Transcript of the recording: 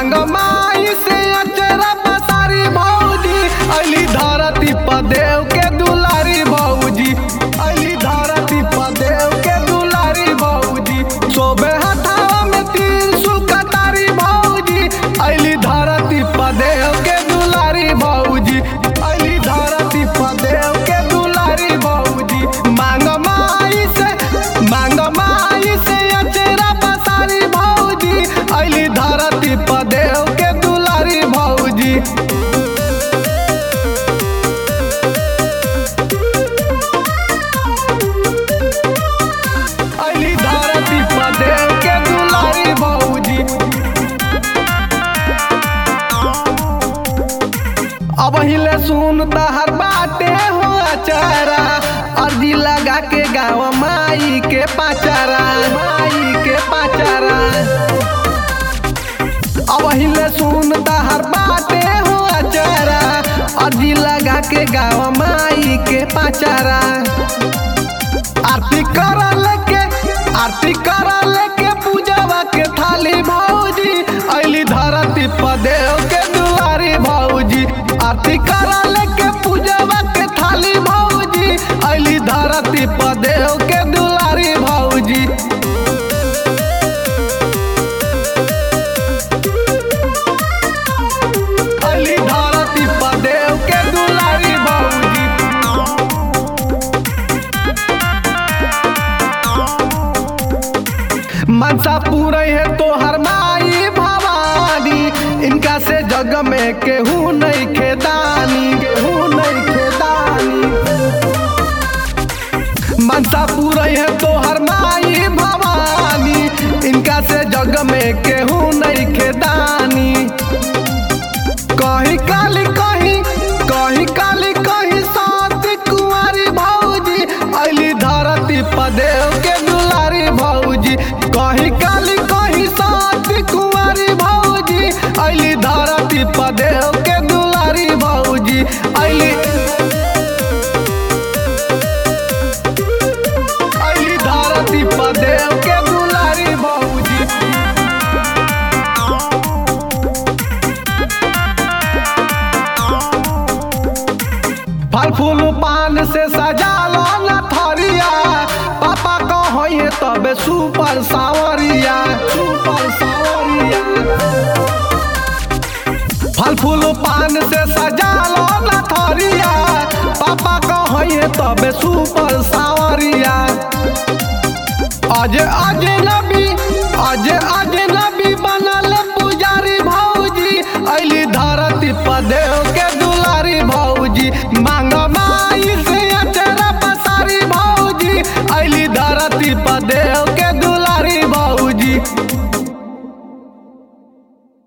मांग माई से अचरा पसारी भौजी अली धरती पदेव के दुलारी भौजी अली धरती पदेव के दुलारी भौजी सोबे हथावा में त्रिशूल कटारी भौजी अली धरती पदेव के दुलारी भौजी अली धरती पदेव के दुलारी भौजी मांग माई से मांग माई से अचरा पसारी भौजी अली धरती पदेव के दुलारी भौजी अली धरती पदेव के दुलारी भौजी अब हिले सुन हर बाटे हो अचारा अर्जी लगा के गाँव माई के पाचारा माई के पाचारा अब हिले सुन हर बाटे हो अचारा अर्जी लगा के गाँव माई के पाचारा आरती कर लेके आरती कर लेके पूजवा के थाली भौजी अली धरती पदेव के दुआरी भौजी आरती कर लेके पूजवा के थाली भौजी अली धरती पदेव के दुआरी भौजी अली धरती पदेव के दुलारी भौजी मनसा पूरे है तो हर माई भवानी इनका से जग में केहू नहीं खेदानी केहू नहीं खेदानी मनसा पूरे है तो हर माई भवानी इनका से जग में केहू नहीं खेदानी कहीं काली कहीं कहीं काली कहीं सात कुंवारी भौजी अली धरती पदेव के दुलारी भौजी कहीं काली कहीं सात कुंवारी भौजी अली धरती पदेव के दुलारी भौजी अली अली धरती पदेव के दुलारी भौजी फल फूल पान से सजालो न थरिया पापा कहिए तबे सुपर सावरिया सुपर सावरिया फल फूल पान से सजालो न थरिया पापा कहिए तबे सुपर सावरिया अज अज नबी अज अज नबी बनल पुजारी भौजी अली धरती पदेव के दुलारी भौजी मांग माई से अचरा पसारी भौजी अली धरती पदेव